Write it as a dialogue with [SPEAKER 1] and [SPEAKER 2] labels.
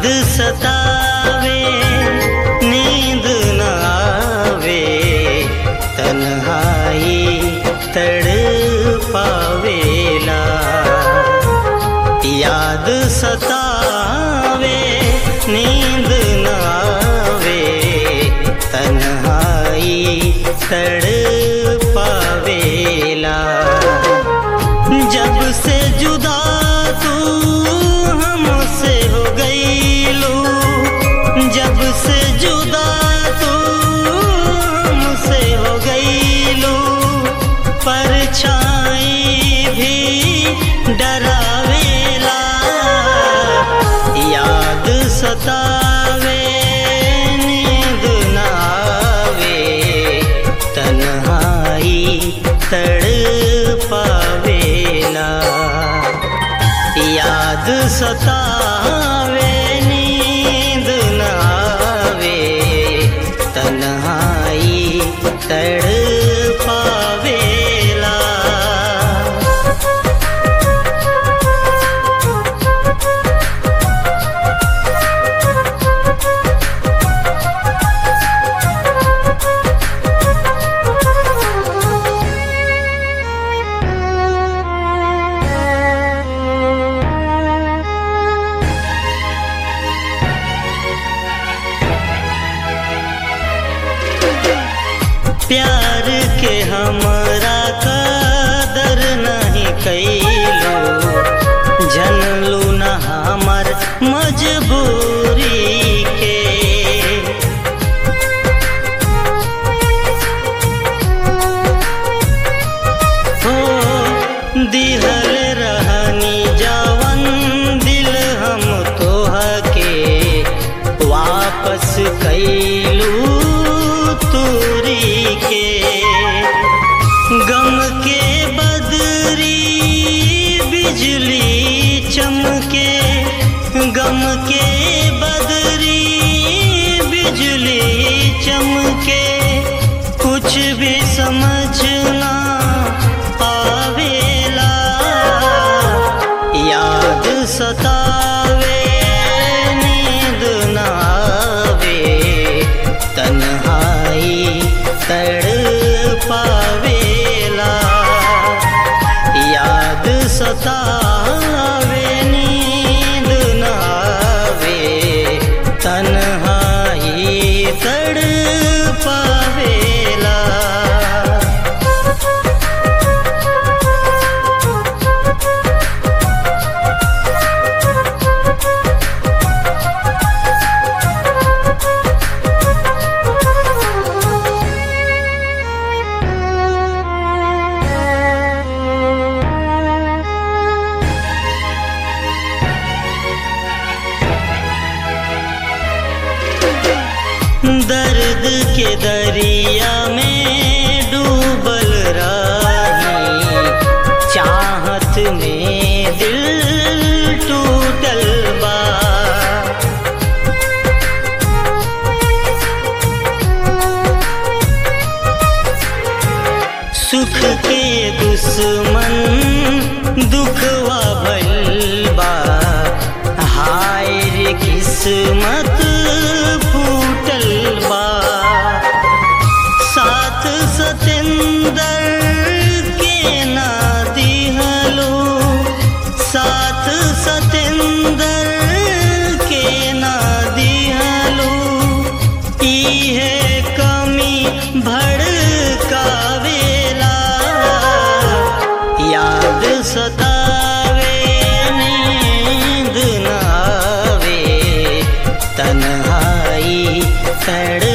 [SPEAKER 1] सतावे नींद न आवे तन्हाई तड़ पावेला याद सतावे नींद न आवे तन्हाई तड़ पावेला जब से जुदा तू हमसे हो गईलू जब से जुदा तू हमसे हो गईलू परछाई भी डरावेला याद सतावे नींद न आवे तन्हाई तड़ पावेला याद सतावे नींद न आवे तन्हाई तड़ पावेला प्यार के हमरा कदर नहीं कैलो जनलू न हमर मजबूरी के हो दिहल रहनी जवन दिल हम तोह के वापस कैलू तूरी के गम के बदरी बिजली चमके गम के बदरी बिजली चमके कुछ भी समझना आवेला याद सतावे नींद न आवे तन्हाई तड़ पावेला याद सतावे नींद न आवे तन्हाई तड़ पावेला दर्द के दरिया में डूबल रही चाहत में दिल टूटल बा सुख के दुश्मन दुखवा भइल बा हाय रे किस्मत फूटल बा साथ सतेंदर के ना दिहलो साथ सतेंदर के ना दिहलो इहे कमी भड़कावेला याद सतावे नींद न आवे तन्हाई तड़